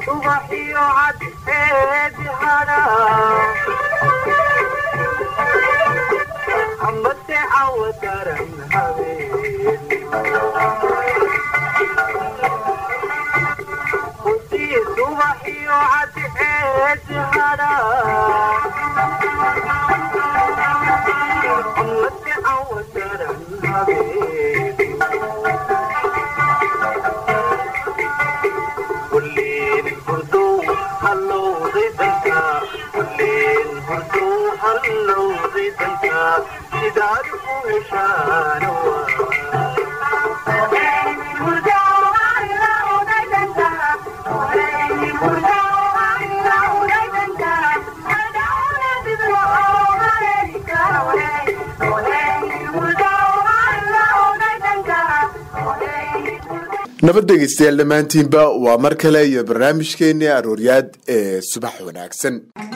subaxiyo cadceedi hadha amase cawo daran habeen hudii subaxiyo cadceedi hadha amase cawo daran habeen kulleen hurduu hallowday danka kulleen hurduu hallowday danka sidaad u heshaan nabad dhegeystayaal dhammaantiinba waa mar kale iyo barnaamijkeeni arooryaad ee subax wanaagsan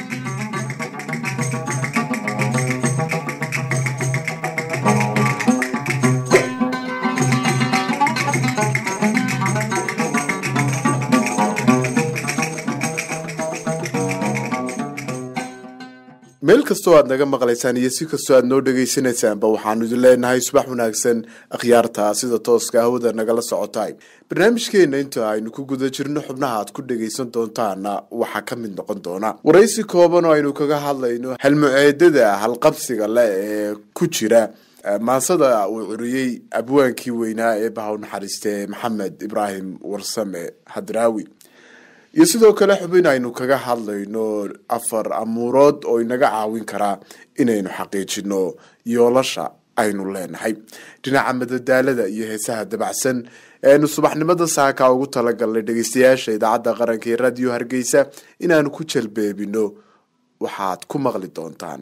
meel kastoo aad naga maqlaysaan iyo si kastoo aad noo dhegaysanaysaanba waxaanu idin leenahay subax wanaagsan akhyaarta sida tooska hawada nagala socotay barnaamijkeena inta aynu ku guda jirno xubnaha aad ku dhagaysan doontaana waxaa ka mid noqon doona waraysi kooban oo aynu kaga hadlayno halmuceedada halqabsiga leh ee ku jira maansada uu curiyey abwaankii weynaa ee bahaw naxariiste maxamed ibraahim warsame hadraawi iyo sidoo kale xubin aynu kaga hadlayno afar amuurood oo inaga caawin karaa inaynu xaqiijino yoolasha aynu leenahay dhinaca madadaalada iyo heesaha dabacsan eaynu subaxnimada saaka ugu talagalnay dhegeystayaasha idaacadda qaranka ee radio hargeysa inaanu ku jalbeebino waxaad ku maqli doontaan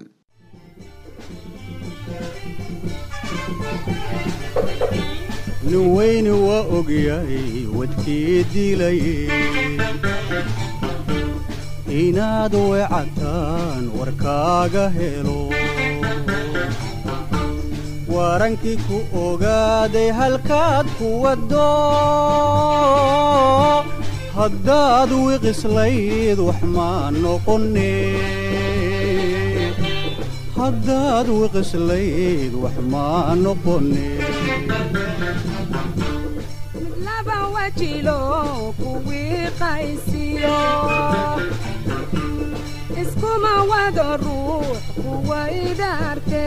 nin weyni waa ogyahay wadkii dilay inaad weecataan warkaaga helo warankii ku ogaaday halkaad ku waddo haddaad wiqislayd wax maa noqone haddaad wiqislayd wax maa noqone laba wajilo kuwii qaysiyo iskuma wado ruux kuwa idaarte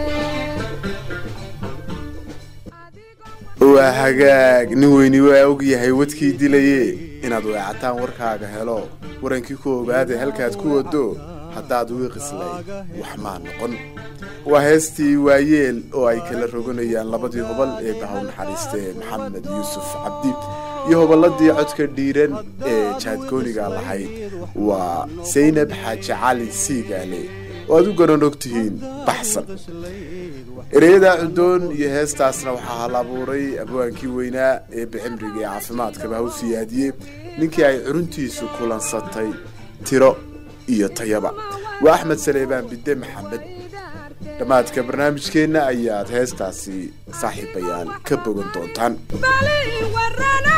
waa hagaag nin weyni waa ogyahay wadkii dilaye inaad weecataan warkaaga helo warankii ku ogaaday halkaad ku wado haddaad wiiqislay wax maa noqon waa heestii waayeel oo ay kala roganayaan labadii hobol ee bahaw naxariiste maxamed yuusuf cabdi iyo hobolladii codka dhiiran ee jaadgooniga lahayd waa saynab xaaji cali siigaale oo aad u garan og tihiin baxsan ereyada cudoon iyo heestaasna waxaa hal abuuray abwaankii weynaa ee bicimriga ee caafimaadkaba haw siyaadiyey ninkii ay curuntiisu kulansatay tiro iyo tayaba waa axmed saleebaan bidde maxamed dhammaadka barnaamijkeenna ayaad heestaasi saaxiibayaal ka bogan doontaan bali warana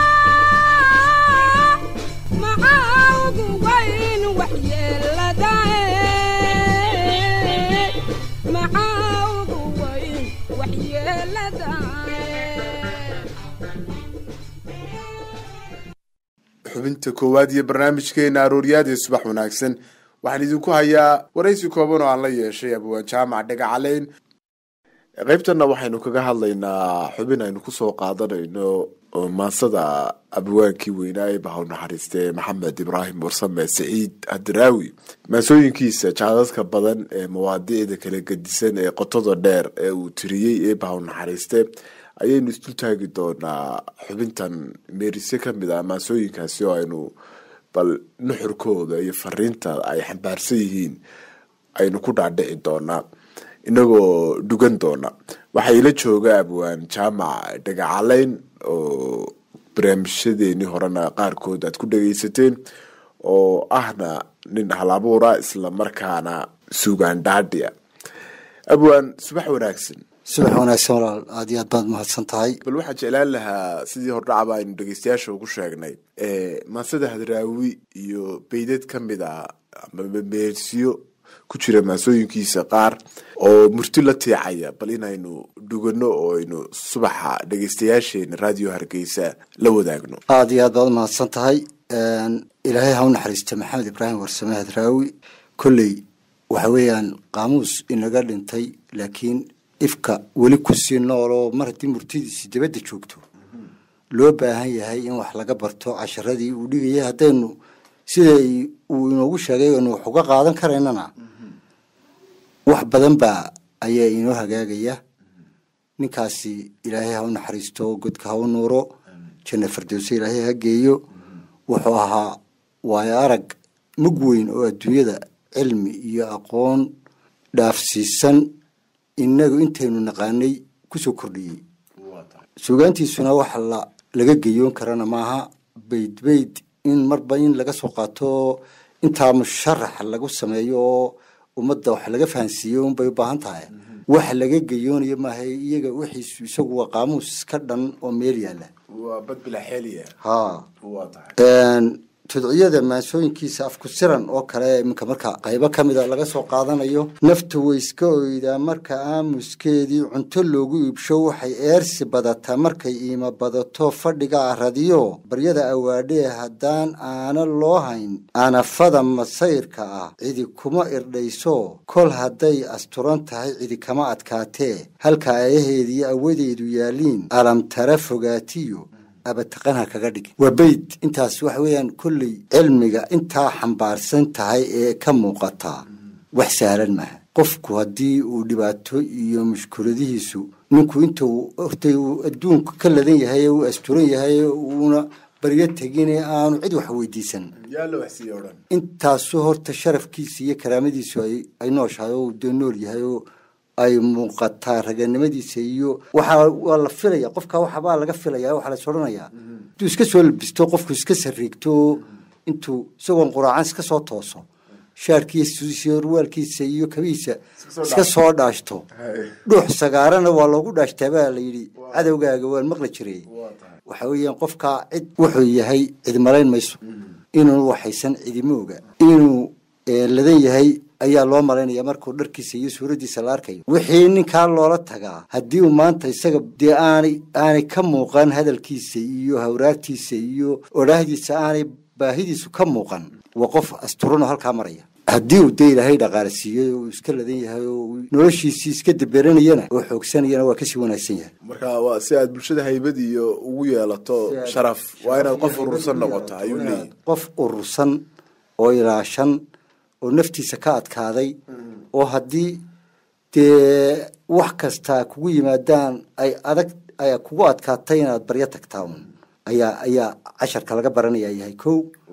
maxaa ugu wayn waxyeeladae maxaa ugu wayn waxyeeladae xubinta koowaad iyo barnaamijkeena arooryaad ee subax wanaagsan waxaan idinku hayaa waraysi kooban oo aan la yeeshay abwaan jaamac dhagacaleyn qaybtana waxaynu kaga hadlaynaa xubin aynu kusoo qaadanayno oo maansada abwaankii weynaa ee bahaw naxariiste maxamed ibraahim warsame saciid hadraawi maasooyinkiisa jaadadka badan ee mawaadiicda kala gedisan ee qotada dheer ee uu tiriyey ee bahaw naxariiste ayaynu isdul taagi doonaa xubintan meerise kamid ah maasooyinkaasi oo aynu bal nuxurkooda iyo fariinta ay xambaarsan yihiin aynu ku dhaadhici doonaa inagoo dhugan doona waxaa ila jooga abwaan jaamac dhagacaleyn oo barnaamijyadeenii horena qaarkood aad ku dhageysateen oo ahna nin halabuura isla markaana suugaan dhaadhiya abwaan subax wanaagsan subax wanaagsan walaal aad iyo aad baad mahadsan tahay bal waxaan jeclaan lahaa sidii hordhacaba aynu dhegeystayaasha ugu sheegnay maansada hadraawi iyo beydad ka mid a ama meersiyo ku jira maansooyinkiisa qaar oo murti la tiicaya bal inaynu dhugano oo aynu subaxa dhegeystayaasheena raadiyo hargeysa la wadaagno aad iyo aad baad umahadsan tahay ilaahay ha u naxariista maxamed ibraahim warsame hadraawi kolley waxa weeyaan qaamuus inaga dhintay laakiin ifka weli kusii nool oo mar haddii murtidiisi dibadda joogto loo baahan yahay in wax laga barto casharadii uu dhigayay haddaynu sida uu inoogu sheegay aynu wax uga qaadan karaynana wax badan baa ayaa inoo hagaagaya ninkaasi ilaahay ha u naxariisto godka ha u nuuro janna fardowse ilaahay ha geeyo wuxuu ahaa waayo arag mug weyn oo adduunyada cilmi iyo aqoon dhaafsiisan inagu intaynu naqaanay kusoo kordhiyey suugaantiisuna wax la laga geyoon karana maaha bayd bayd in marba in laga soo qaato intaa musharax lagu sameeyo oo ummadda wax laga fahansiiyo unbay u baahan tahay wax laga geyoonayo maaha iyaga wixiisu isagu waa qaamuus ka dhan oo meel yaalla waa bad bilaxeeliya ha waa tahay tudciyada maansooyinkiisa afku siran oo kale iminka marka qaybo ka mida laga soo qaadanayo naftu way iska oydaa marka aamuskeedii cunto loogu iibsho waxay eersi badataa markay iima badato fadhiga aradiyo baryada awaadhee haddaan aana loo hayn aanafada masayrka ah cidi kuma irdhayso kol hadday asturan tahay cidi kama adkaatee halka aayaheediiyo awadeedu yaaliin alamtara fogaatiyo abataqanha kaga dhig waa beyd intaas waxa weeyaan kolley cilmiga intaa xambaarsan tahay ee ka muuqataa wax sahlan maaha qofku haddii uu dhibaato iyo mushkuladihiisu ninku intuu hortay uu adduunka ka ladan yahay ee uu asturan yahay uuna baryo tegine aanu cid wax weydiisan yaa la waxsiiye o dhan intaasu horta sharafkiisa iyo karaamadiisu ay ay nooshahay oo dee nool yahay oo ay muuqataa raganimadiisa iyo waxaa waa la filaya qofka waxbaa laga filaya waxaa las odhanayaa intuu iska soo labisto qofku iska sariigto intuu isagoon quraacan iska soo tooso shaarkiisa ruwaalkiisa iyo kabihiisa iska soo dhaashto dhuux sagaarana waa loogu dhaashtaa baa la yidhi cadowgaaga waan maqli jiray waxa weeyaan qofkaa cid wuxuu yahay cid malayn mayso inuu waxaysan cidima oga inuu ladan yahay ayaa loo malaynaya markuu dharkiisa iyo suuraddiisa la arkayo wixii ninkaa loola tagaa haddii uu maanta isaga dee aanay aanay ka muuqan hadalkiisa iyo hawraartiisa iyo odhaahdiisa aanay baahidiisu ka muuqan waa qof asturanoo halkaa maraya haddii uu dee ilaahay dhaqaale siiyey oo uu iska ladan yahay oo uu noloshiisii iska daberanayana oo xoogsanayana waa kasii wanaagsan yahay marka waa si aad bulshada haybad iyo ugu yeelato sharaf waa inaad qof urursan noqoto ayuu leeyahy qof urursan oo ilaashan oo naftiisa ka adkaaday oo haddii dee wax kasta kugu yimaadaan ay adag ay kugu adkaatay inaad baryo tagtaa un ayaa ayaa casharka laga baranaya yahay kow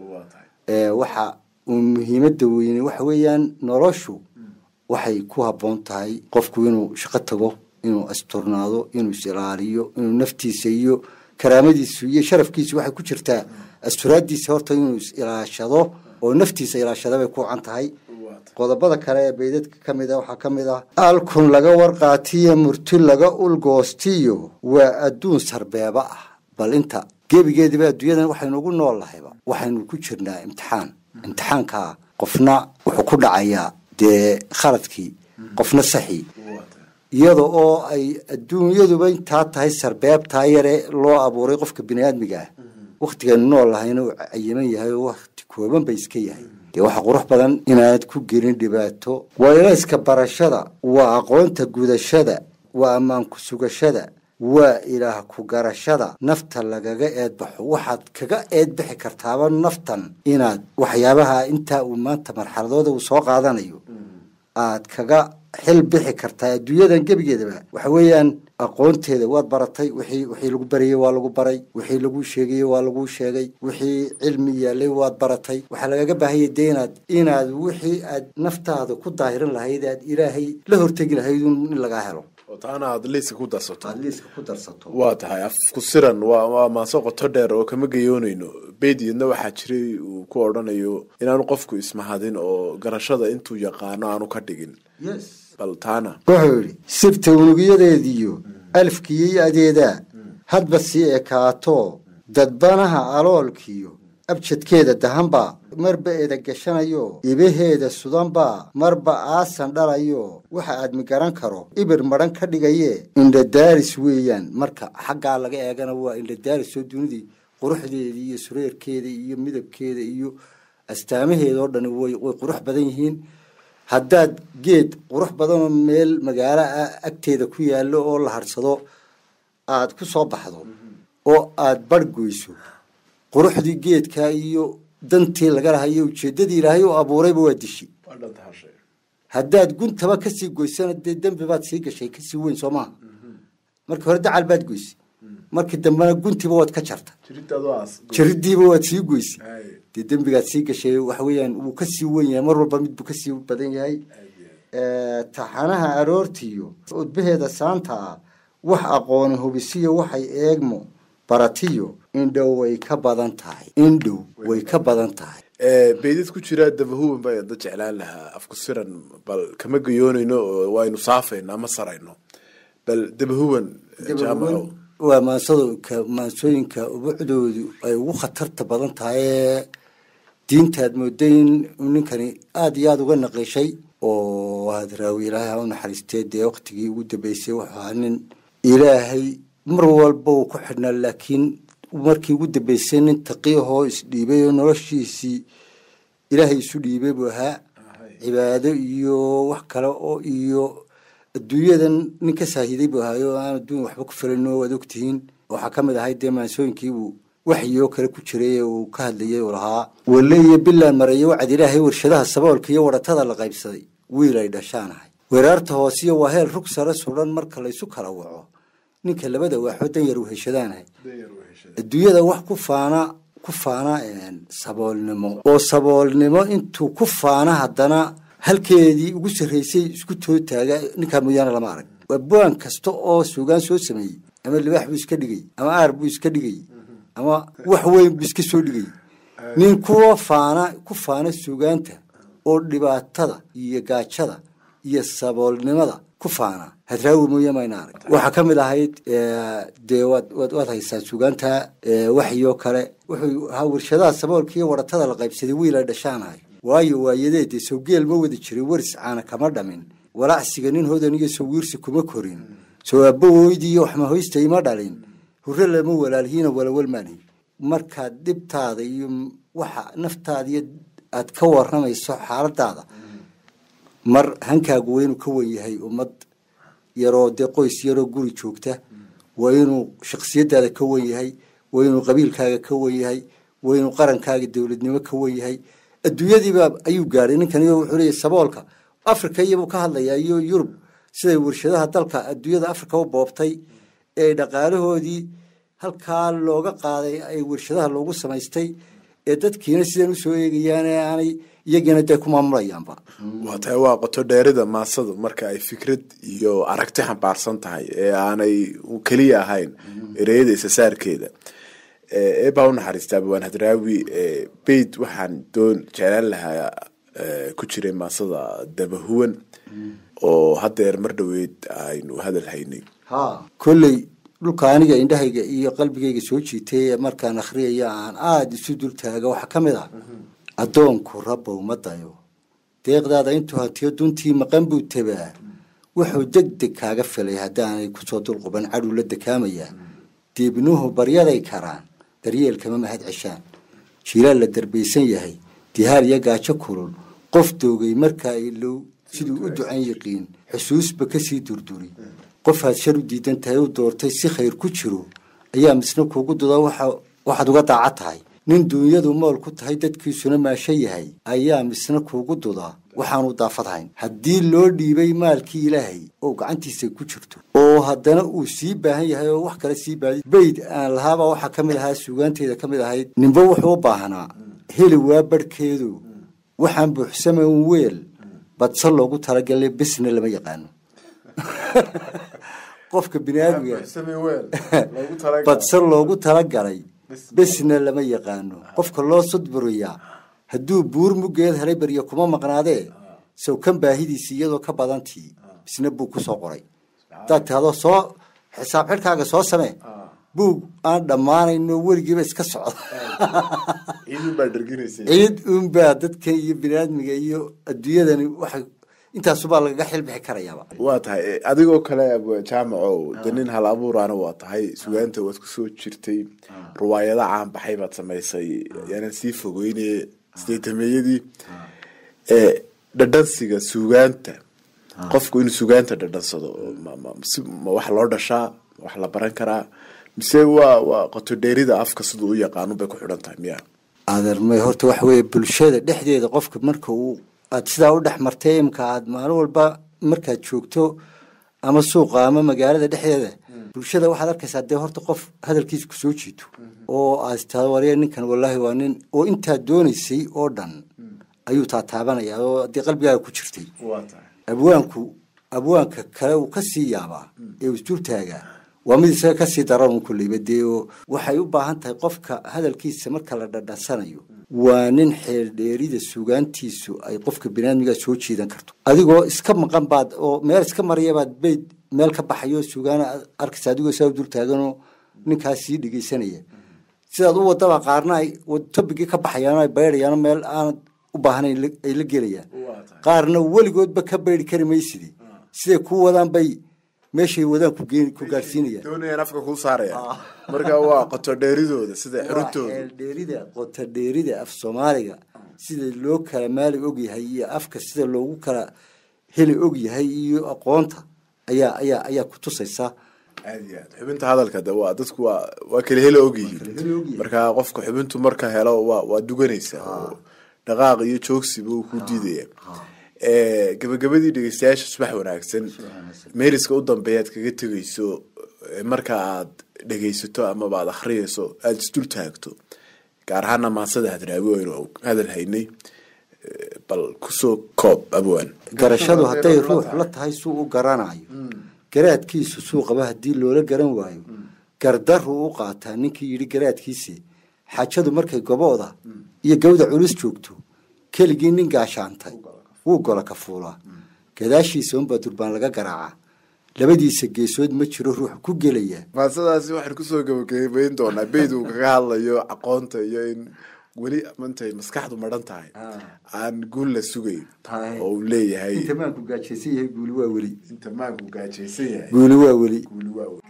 waxa uu muhiimada weyne waxa weeyaan noloshu waxay ku habboon tahay qofku inuu shaqo tago inuu asturnaado inuu is ilaaliyo inuu naftiisa iyo karaamadiisu iyo sharafkiisu waxay ku jirtaa asturaadiisa horta inuu is ilaashado oo naftiisa ilaashada bay ku can tahay qodobada kale ee baydadka ka mid a waxaa ka mid ah alkun laga warqaatiyo murti laga ulgoostiyo waa adduun sarbeeba ah bal inta gebigeediba adduunyadan waxaynu ugu nool lahayba waxaynu ku jirnaa imtixaan imtixaankaa qofna wuxuu ku dhacayaa dee khaladkii qofna saxii iyada oo ay adduunyaduba intaa tahay sarbeebtaa yare loo abuuray qofka biniaadmiga ah waktigaynu nool lahayna uu cayiman yahay oo wakti kooban bay iska yahay dee waxaa qurux badan inaanad ku gelin dhibaato waa ilayska barashada waa aqoonta gudashada waa ammaanku sugashada waa ilaah ku garashada nafta lagaga eedbaxo waxaad kaga eedbixi kartaaba naftan inaad waxyaabaha intaa uu maanta marxaladooda uu soo qaadanayo aad kaga xil bixi kartaa adduunyadan gebigeedaba waxa weeyaan aqoonteeda waad baratay wixii wixii lagu barayey waa lagu baray wixii lagu sheegayey waa lagu sheegay wixii cilmi yaalay waad baratay waxaa lagaga baahanya dee inaad inaad wixii aad naftaada ku daahirin lahayd aad ilaahay la hortegi lahayd in lagaa helo oo taana aad liiska ku darsato aad liiska ku darsato waa tahay afku siran waa waa maaso qoto dheer oo kama gayoonayno beydiyadna waxaa jiray uu ku odhanayo inaanu qofku ismahadin oo garashada intuu yaqaano aanu ka dhigin yes bal taana wuxuu yidhi sibta unugyadeediyo alfkiyo adeedaa hadba sii ekaato dadbanaha aloolkiyo abjadkeeda dahanbaa marba eeda gashanayo ibaheeda sudanbaa marba aasan dhalayo waxa aadmi garan karo ibir madhan ka dhigaye indhadaaris weeyaan marka xaggaa laga eegana waa indhadaaris oo dunidii quruxdeeda iyo sureerkeeda iyo midabkeeda iyo astaamaheeda oo dhani way way qurux badan yihiin haddaad geed qurux badanoo meel magaalo ah agteeda ku yaallo oo la harsado aada ku soo baxdo oo aada barh goyso quruxdii geedkaa iyo dantii laga lahayo ujeeddadii ilaahay u abuurayba waa dishi haddaad guntaba kasii goysana dee dembi baad sii gashay kasii weyn soo maaha markii hore dacal baad goysay markii dambena guntiba waad ka jarta jaridiiba waad sii goysay dee dembigaad sii gashay waxa weeyaan wuu kasii wen yahay mar walba midbuu kasii badan yahay taxanaha aroortiyo udbaheeda saanta ah wax aqooni hubisiyo waxay eegmo baratiyo indhow way ka badan tahay indhow way ka badan tahay beydad ku jira dabahuwan baa da jeclaan lahaa afku siran bal kama gayoonayno oo waynu saafayno ama sarayno bal dabahuwan jaamaco waa maansooyinka maansooyinka ubucdoodu ay ugu khatarta badan tahay ee diintaad mooday in ninkani aada iyo aada uga naqiishay oo hadraawi ilaahay ha u naxariistee dee waktigii ugu dambeysay wuxuu ahaa nin ilaahay mar walba uu ku xidhnaa laakiin markii ugu dambeysay nin taqiyahoo isdhiibay oo noloshiisii ilaahay isu dhiibay buu ahaa cibaado iyo wax kale oo iyo adduunyadan nin ka saahiday buu ahaay oo aan adduun waxba ku filan oo waad ogtihiin waxaa ka mid ahay dee maansooyinkiibuu waxyoo kale ku jiray ee uu ka hadlayay uu lahaa walle iyo bilaan mareeyo wacad ilaahay warshadaha saboolka iyo waratada la qaybsaday wiil ay dhashaanahay weeraarta hoosiyo waa heel rug sare suran marka laysu kala waco ninka labada waaxoo dan yar u heshadaanahay adduunyada wax ku faana ku faana saboolnimo oo saboolnimo intuu ku faana haddana halkeedii ugu sarreysay isku too taaga ninkaa mooyaane lama arag waa buan kasta oo suugaan soo sameeyey ama libaax buu iska dhigay ama aar buu iska dhigay ama wax weyn buu iska soo dhigay nin kuwa faana ku faana suugaanta oo dhibaatada iyo gaajada iyo saboolnimada ku faana hadraawi mooye mayna arag waxaa ka mid ahayd dee waad waad waad haysaan suugaanta waxyoo kale wuxuu ahaa warshadaha saboolka iyo waratada la qaybsaday wiil ay dhashaanahay waayo waayadeedee sawgeel ma wada jiray waris caana kama dhamin walacsiga nin hodan iyo sawiirsi kuma korin soo aabbawoydii iyo waxmahoysta ima dhalin hurre lama walaalhiina walawalmaanhi markaad dhibtaada iyo waxa naftaada iyo aad ka waramayso xaaladaada mar hankaagu waa inuu ka wen yahay ummad yaroo dee qoys yaroo guri joogta waa inuu shaksiyadaada ka wen yahay waa inuu qabiilkaaga ka wen yahay waa inuu qarankaaga dowladnimo ka wen yahay adduunyadiiba ayuu gaadhay ninkan wuxuu leeyahy saboolka africa iyabuu ka hadlayaa iyo yurub siday warshadaha dalka adduunyada africa u boobtay ee dhaqaalahoodii halkaa looga qaaday ay warshadaha loogu samaystay ee dadkiina sidan usoo eegayaan ee aanay iyagiina dee ku maamulayaanba waa tahay waa qoto dheerida maasada marka ay fikrad iyo aragti xambaarsan tahay ee aanay keliya ahayn ereyada isasaarkeeda eebaa unaxariistaa bawaan hadraawi beyd waxaan doon jeclaan lahaa ku jiray maasada dabahuwan oo haddeer mar dhoweed aynu hadal haynay ha kolley dhulka aniga indhahayga iyo qalbigayga soo jiitay ee markaan akhriyaya aan aada isu dul taaga waxaa ka mid ah addoonku rabbow ma dayo deeqdaada intuu hantiyo duntii maqan buu tabaa wuxuu deg deg kaaga filay haddaanay kusoo dulquban cadhuu la dakaamayaa deebnuhu baryaday karaan daryeelkama mahad ceshaan jiilaal la darbaysan yahay dihaar iyo gaajo kulul qof doogay markaa ilow siduu u ducan yiqiin xusuusba kasii durduri qofaad shar u diidan tahay u doortay si khayr ku jiro ayaa misna kuugu duda waxaad uga daaca tahay nin duunyadu mool ku tahay dadkiisuna maasho yahay ayaa misna kuugu dudaa waxaanu daafadhayn haddii loo dhiibay maalkii ilaahay oo gacantiisa ku jirto oo haddana uu sii baahan yahay oo wax kale sii baadi beyd aan lahaabaa waxaa ka mid ahaa suugaanteeda ka mid ahayd ninba wuxuu u baahnaa heli waa barhkeedu waxaan buuxsamayn weel badse loogu talagalay besna lama yaqaano qofka bini aadmiga badse loogu talagalay besna lama yaqaano qofka loo sudburiyaa hadduu buur muggeed helay baryo kuma maqnaadee sow kan baahidiisi iyadoo ka badantii isna buug kusoo qoray hadaad tahdo soo xisaab xidhkaaga soo samee buug aan dhammaanayno weligiiba iska socda ciidun baa dherginaysa ciid unbaa dadka iyo biniaadmiga iyo adduunyadani waxay intaasubaa lagaga xilbixi karayaaba waa tahay eh, adigoo kale abwaan jaamaco de nin hal abuuraana waa tahay sugaanta waad kusoo jirtay ruwaayada caan baxay baad samaysay yaanan sii fogeyne sideetameeyadii ee dhadhansiga sugaanta qofku inuu sugaanta dhadhansado ma- ma- si- ma wax loo dhashaa ma wax la baran karaa mise waa waa qotodheerida afka siduu u yaqaanu bay ku xidhan tahay miya adeermay horta waxa weeye bulshada dhexdeeda qofka marka uu aad sidaa u dhex martay imka aad maalin walba markaad joogto ama suuqa ama magaalada dhexdeeda bulshada waxaad arkaysaa dee horta qof hadalkiisa kusoo jiito oo aad taa warya ninkan wallaahi waa nin oo intaad doonaysay oo dhan ayuu taataabanaya oo haddii qalbigaaga ku jirtay waa tahay abwaanku abwaanka kale uu kasii yaabaa ee uu isdultaagaa waa mid isaga kasii daran un kulleyba dee oo waxay u baahan tahay qofka hadalkiisa marka la dhadhansanayo waa nin xeeldheerida sugaantiisu ay qofka binaadmiga soo jiidan karto adigoo iska maqan baad oo meel iska maryabaad bayd meel ka baxayo sugaana aad arkaysa adigoo saa u dultaaganoo ninkaas sii dhegeysanaya sidaad u wadaba qaarna ay tobigii ka baxayaan ay baydhayaan meel aanad u baahnayn la- ay la gelayaan qaarna weligoodba ka baydi kari maysidi siday ku wadaan bay meeshay wadaan ku geen ku gaarsiinayaan doonayaan afka kuu saaraya marka waa qotodheeridooda sida waa xirintooda xeeldheerida qota dheerida af soomaaliga sida loo kala maali ogyahay iyo afka sida loogu kala heli ogyahay iyo aqoonta ayaa ayaa ayaa ku tusaysa aad iyo aad xubinta hadalka de waa dadku waa waa kala hela hela ogyihiin ogyihiin. marka qofka xubintu marka helo waa waa duganaysa oo dhaqaaq iyo joogsiba uu ku diidaya Eh, gabagabadii dhegeystayaasha subax wanaagsan meeriska u dambeeyaad kaga tegeyso eh, marka aad dhegeysato amaba aad akhriyeyso aada isdul taagto gaar ahaana maansada hadraawi waynu hadal haynay Eh, bal kusoo koob abwaan garashadu hadday ruux la tahay suu u garanayo garaadkiisu suu qaba haddii loola garan waayo gardaruu u qaataa ninkii yidhi garaadkiisi xaajadu markay gobooda iyo gawda culus joogto keligii nin gaashaantay wuu gola ka fuulaa gadaashiisa unbaa durbaan laga garaacaa labadiisa geesood ma jiro ruux ku gelaya maasadaasi waxaan kusoo gabagabayn doonaa beyd uu kaga hadlayo aqoonta iyo in weli mantay maskaxdu madhan tahay aan guul la sugayn oo uu leeyahay inta maanku gaajaysan yahay guuli waa weli inta maanku gaajaysan yahay guuli waa weli guuli waa wey.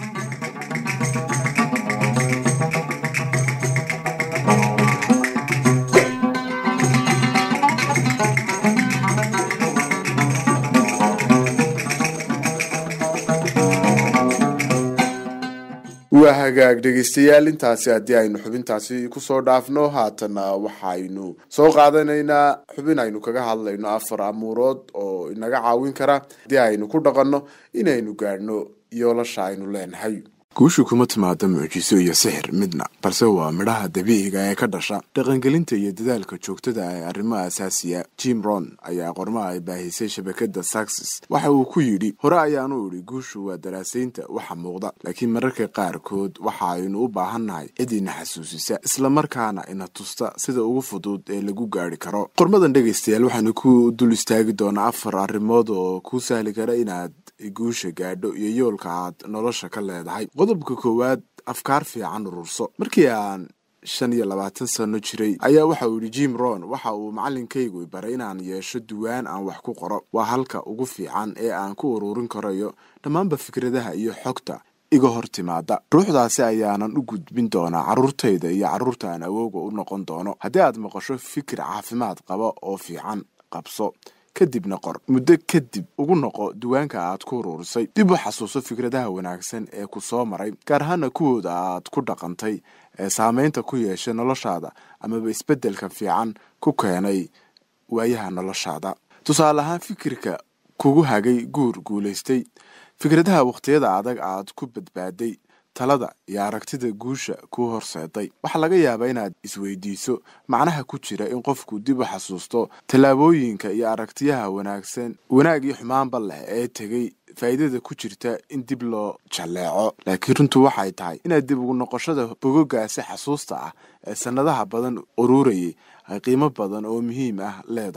waa hagaag dhegeystayaal intaasi haddii aynu xubintaasi kusoo dhaafno haatana waxaynu soo qaadanaynaa xubin aynu kaga hadlayno afar amuurood oo inaga caawin kara haddii aynu ku dhaqanno inaynu gaadhno yoolasha aynu leenahay guushu kuma timaado mucjiso iyo sixir midna balse waa midhaha dabiiciga ee ka dhasha dhaqangelinta iyo dadaalka joogtada ah ee arrimaha asaasiya jim ron ayaa qormaha ay baahisay shabakada saxes waxa uu ku yidhi hore ayaanu idhi guushu waa daraasaynta waxa muuqda laakiin mararka qaarkood waxa aynu u baahannahay cid ina xasuusisa islamarkaana ina tusta sida ugu fudud ee lagu gaari karo qormadan dhegaystayaal waxaanu ku dul istaagi doonaa afar arrimood oo kuu sahli kara inaad guusha gaadho iyo yoolka aad nolosha ka leedahay qodobka koowaad afkaar fiican ururso markii aan shan iyo labaatan sano jiray ayaa waxa uu yidhi jim ron waxa uu macalinkaygu baray inaan yeesho duwaan aan wax ku qoro waa halka ugu fiican ee aan ku ururin karayo dhammaanba fikradaha iyo xogta iga hor timaada ruuxdaasi ayaanan u gudbin doonaa carruurtayda iyo carruurta aan awooga u noqon doono haddii aad maqasho fikir caafimaad qaba oo fiican qabso kadibna qor muddo kadib ugu noqo duwaanka aad ku uruurisay dib u xasuuso fikradaha wanaagsan ee ku soo maray gaar ahaana kuwooda aad ku dhaqantay ee saameynta ku yeeshay noloshaada amaba isbeddelka fiican ku keenay waayaha noloshaada tusaale ahaan fikirka kugu hagay guur guulaystay fikradaha wakhtiyada adag aad ku badbaaday talada iyo aragtida guusha kuu horseeday waxaa laga yaabaa inaad isweydiiso macnaha ku jira in qofku dib u xasuusto tallaabooyinka iyo aragtiyaha wanaagsan wanaag iyo xumaanba leh ee tegey faa'iidada ku jirta in dib loo jalleeco laakiin runtu waxay tahay inaad dib ugu noqoshada bogogaasi xasuusta ah ee sannadaha badan ururayay ay qiimo badan oo muhiim ah leedahay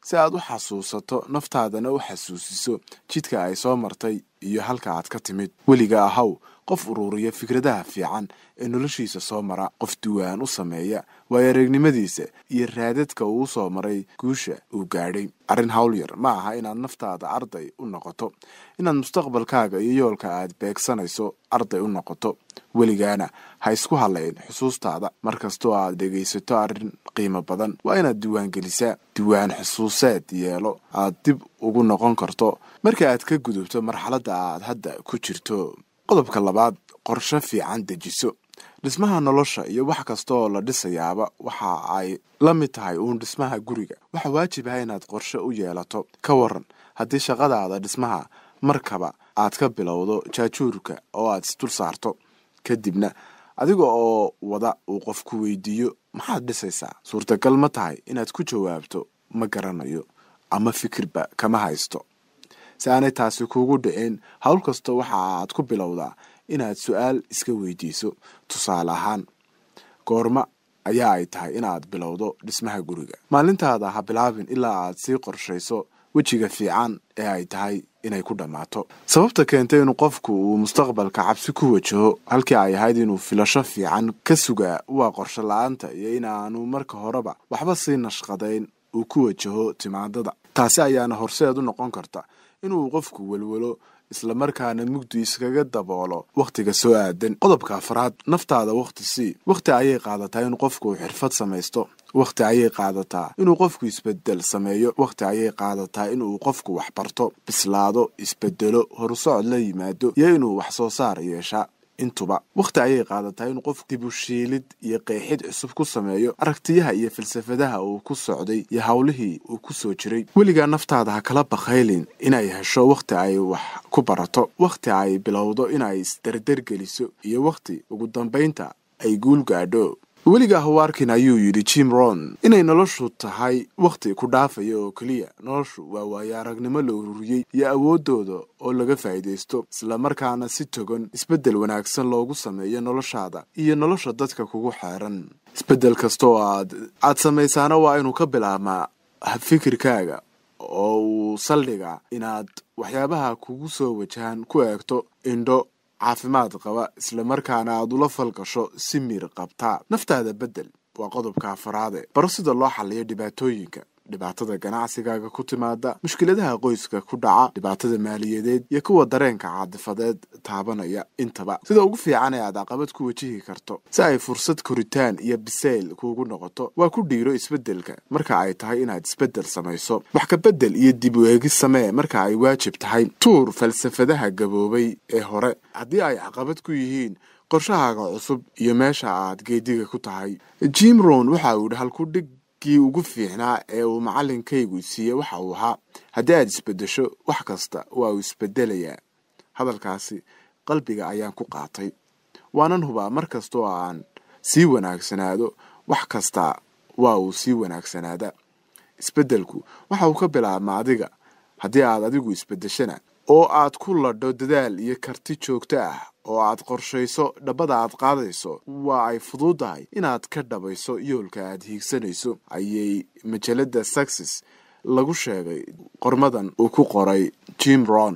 si aad u xasuusato naftaadana u xasuusiso jidka ay soo martay iyo halka aad ka timid weliga ahaw qof ururiya fikradaha fiican ee noloshiisa soo mara qof duwaan u sameeya waayo aragnimadiisa iyo raadadka uu soo maray guusha uu gaadhay arrin hawl yar ma aha inaad naftaada arday u noqoto inaad mustaqbalkaaga iyo yoolka aad beegsanayso arday u noqoto weligaana ha isku halayn xusuustaada mar kastoo aad dhegaysato arrin qiimo badan waa inaad diiwaangelisaa diiwaan xusuuseed yeelo aad dib ugu noqon karto marka aad ka gudubto marxaladda aad hadda ku jirto qodobka labaad qorshe fiican dejiso dhismaha nolosha iyo wax kasta oo la dhisayaaba waxa ay la mid tahay uun dhismaha guriga waxaa waajib ah inaad qorshe u yeelato ka waran haddii shaqadaada dhismaha markaba aad ka bilowdo jaajuurka oo aad isdul saarto kadibna adiga oo wada uu qofku weydiiyo maxaad dhisaysaa suurtagal ma tahay inaad ku jawaabto ma garanayo ama fikirba kama haysto si aanay taasi kuugu dhicin howl kasta waxa aad ku bilowdaa inaad su-aal iska weydiiso tusaale ahaan goorma ayaa ay tahay inaad bilowdo dhismaha guriga maalintaada ha bilaabin ilaa aad sii qorshayso wejiga fiican ee ay tahay inay ku dhammaato sababta keentay inuu qofku uu mustaqbalka cabsi ku wajaho halkii ay ahayd inuu filasho fiican ka sugaa waa qorsho la-aanta iyo inaanu marka horeba waxba sii nashqadayn uu ku wajaho timaadada taasi ayaana horseed u noqon karta inuu qofku welwelo islamarkaana mugdi iskaga daboolo wakhtiga soo aadan qodobka afraad naftaada wakhti sii wakhti ayay qaadataa inuu qofku xirfad samaysto wakhti ayay qaadataa inuu qofku isbedel sameeyo wakhti ayay qaadataa inuu qofku wax barto bislaado isbedelo horusocod la yimaado iyo inuu wax soo saar yeeshaa intuba wakhti ayay qaadataa inuu qof dibushiilid iyo qeexid cusub ku sameeyo aragtiyaha iyo falsafadaha uu ku socday iyo howlihii uu ku soo jiray weligaa naftaada ha kala bakhaylin inay hesho wakhti ay wax ku barato wakhti ay bilowdo inay isdardargeliso iyo wakhti ugu dambaynta ay guul gaadho weligaa hawaarkin ayuu yidhi jim ron inay noloshu tahay wakhti ku dhaafaya oo keliya noloshu waa waayo aragnimo la ururiyey iyo awooddooda oo laga faa'iidaysto islamarkaana si togan isbeddel wanaagsan loogu sameeyo noloshaada iyo nolosha dadka kugu xeeran isbeddel kasta oo aad aad samaysaana waa inuu ka bilaabmaa fikirkaaga oo uu saldhiga inaad waxyaabaha kugu soo wajahan ku eegto indho caafimaad qaba islamarkaana aad ula falgasho si miir qabtaa naftaada beddel waa qodobka afaraade baro sida loo xaliyo dhibaatooyinka dhibaatada ganacsigaaga ku timaada mushkiladaha qoyska ku dhaca dhibaatada maaliyadeed iyo kuwa dareenka caadifadeed taabanaya intaba sida ugu fiican ee aad caqabad ku wajihi karto si ay fursad koritaan iyo bisayl kuugu noqoto waa ku dhiiro isbeddelka marka ay tahay inaad isbeddel samayso wax ka beddel iyo dib u eegis samee marka ay waajib tahay tuur falsafadaha gaboobay ee hore haddii ay caqabad ku yihiin qorshahaaga cusub iyo meesha aad geediga ku tahay jim ron waxa uu yidhi halkudhig kii ugu fiicnaa ee uu macalinkaygu siiyey waxa uu ahaa haddii aad isbeddesho wax kasta waa uu isbedelayaa hadalkaasi qalbiga ayaan ku qaatay waanan hubaa mar kastoo aan sii wanaagsanaado wax kasta waa uu sii wanaagsanaada isbeddelku waxa uu ka bilaabma adiga haddii aad adigu isbeddeshana oo aad ku ladho dadaal iyo karti joogto ah oo aad qorshayso dhabbada aad qaadayso waa ay fududahay inaad ka dhabayso yoolka aad hiigsanayso ayay majalada success lagu sheegay qormadan uu ku qoray jim ron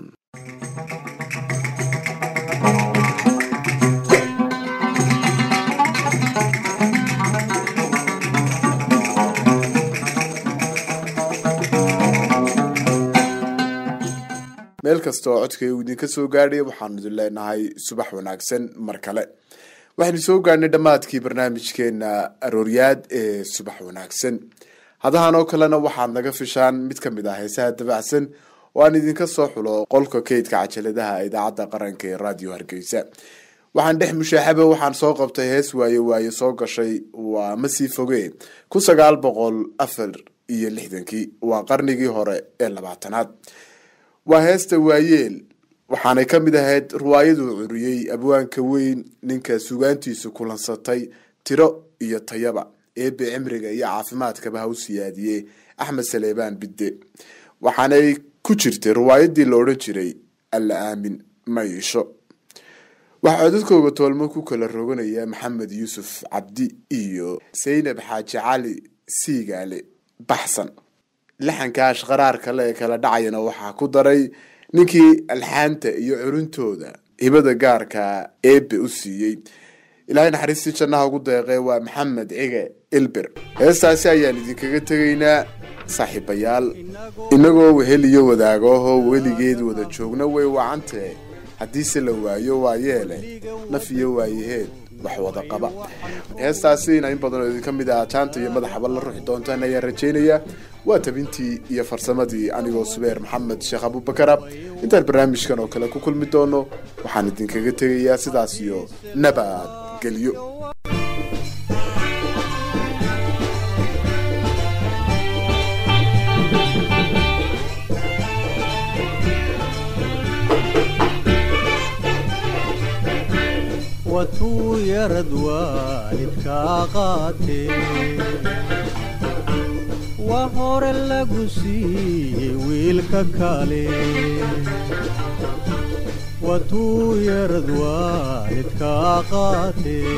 meel kasta oo codkaygu idinka soo gaadhay waxaanu idin leenahay subax wanaagsan mar kale waxaynu soo gaadhnay dhammaadkii barnaamijkeena arooryaad ee subax wanaagsan hadahan oo kalena waxaad naga fishaan mid ka mid ah heesaha dabacsan oo aan idinka soo xulo qolka kaydka cajaladaha idaacadda qaranka ee radio hargeysa waxaan dhex mushaaxaba waxaan soo qabtay hees waaye waaye soo gashay waa masii foge kun sagaal boqol afar iyo lixdankii waa qarnigii hore ee labaatanaad waa heesta waayeel waxaanay ka mid ahayd riwaayaduu curiyey abwaanka weyn ninka sugaantiisu kulansatay tiro iyo tayaba eebe cimriga iyo caafimaadkaba ha u siyaadiyey axmed saleebaan bidde waxaanay ku jirtay riwaayadii la odhan jiray alla aamin ma iisho waxaa codadkooga toolmo ku kala roganaya maxamed yuusuf cabdi iyo saynab xaaji cali siigaale baxsan laxanka ashqaraar kale ee kala dhacayana waxaa ku daray ninkii alxaanta iyo curintooda hibada gaarka eebe u siiyey ilaahay naxariistii jannaha ugu deeqee waa maxamed cige ilbir heestaasi ayaan idinkaga tegaynaa saaxiibayaal inagoo wehel iyo wadaagooho weligeed wada joogna way wacantee haddiise la waayo waa yeele naf iyo waayaheed wax wada qaba heestaasiina in badan oo idinka mid ah jaanta iyo madaxaba la ruxi doontaan ayaan rajaynaya waa tabintii iyo farsamadii anigoo subeer maxamed sheekh abubakara intaan barnaamijkan oo kale ku kulmi doono waxaan idinkaga tegayaa sidaas iyo nabad gelyo watuu yarad waalidkaa qaatee waa hore lagu siiyey wiilka kale watuu yarad waalidkaa qaatee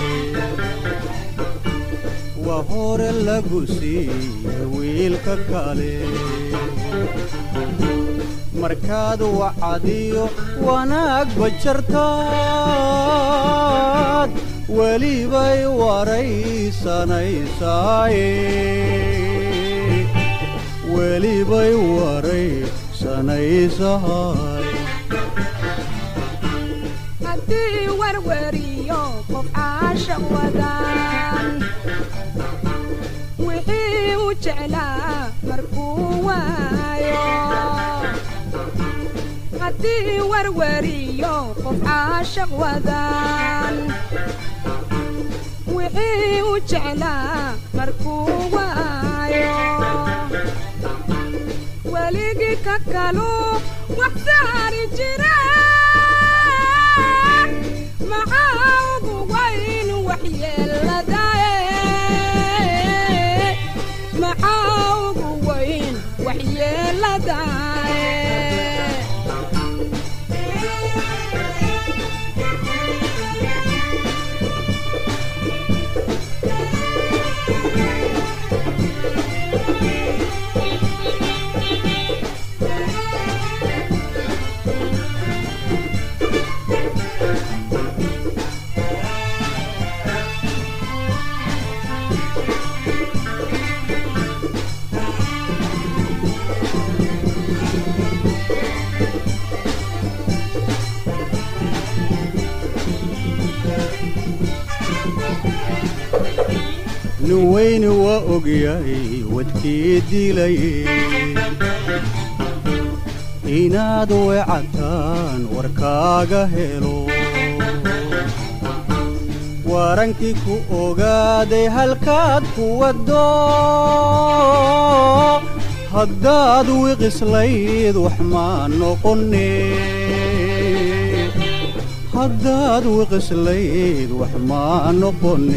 waa hore lagu siiyey wiilka kale markaad wacadiyo wanaagba jartaad welibay waraysanaysaay welibay waraysanaysahay haddii warwariyo qof caasha wadaan wixii u jeclaa markuu waayo haddii warwariyo qof caashaq wadaan wixii u jeclaa markuu waayo weligii ka kalu wax saari jira maxaa ugu wayn waxyeeladae maxaa ugu wayn waxyeeladae nin weyni waa ogyahay wadkii dilaye inaad weecataan warkaaga helo warankii ku ogaaday halkaad ku waddo haddaad wiqislayd wax maa noqone haddaad wiqislayd wax maa noqone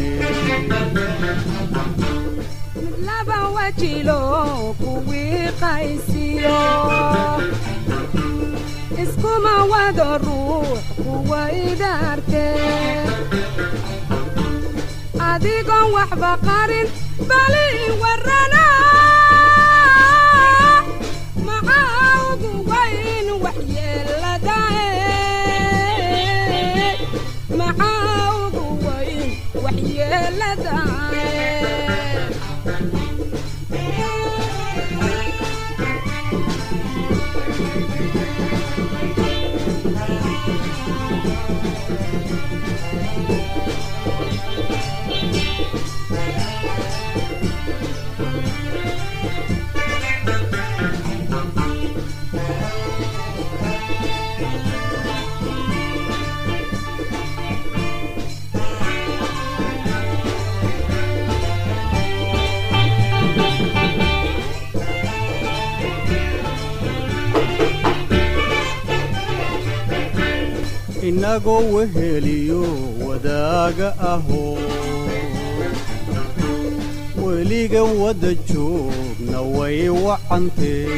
mid laba wajilo kuwii qaysiyo iskuma wado ruux kuwa idaarte adigoon waxba qarin bali warrana maxaa ugu wayn waxyeeladae maxaa ugu wayn waxyeeladae inagoo weheliyo wadaaga ahoo weliga wadda joogna way wacantee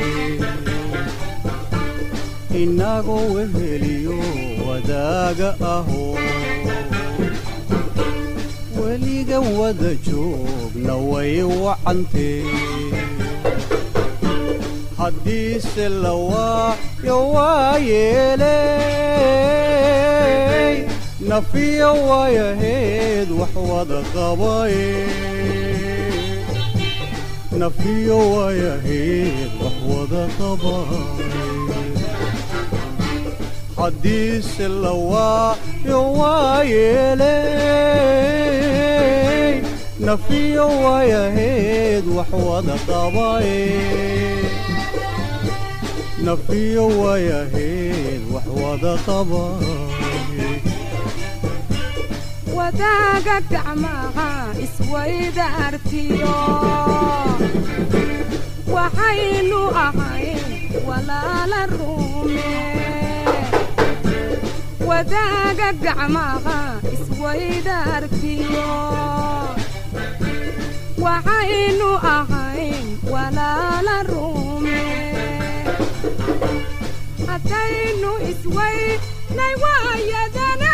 inagoo weheliyo wadaaga ahoo weliga wada joogna way wacantee haddiise la waayo waa yeeley nafiya waayaheed wax wada qabaye nafiyo waayaheed wax wada qabaye haddiise la waayo waa yeeley nafiyo waayaheed wax wada qabaye nafiyo waayaheed wax wada qabaye wadaaga gacmaha iswayda artiyo waxaynu ahayn walaala rume wadaaga gacmaha iswayda artiyo waxaynu ahayn walaala rume haddaynu iswaynay waayadana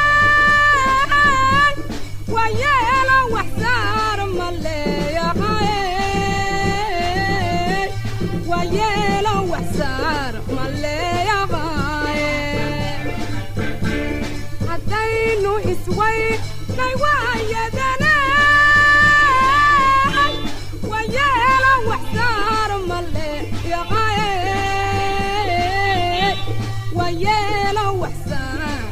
wayeelo waxsaar ma leeyahay wayeelo waxsaar ma leeyahay haddaynu iswaynay waayadana wayeelo waxsaar ma leeyahay wayeelo waxsaar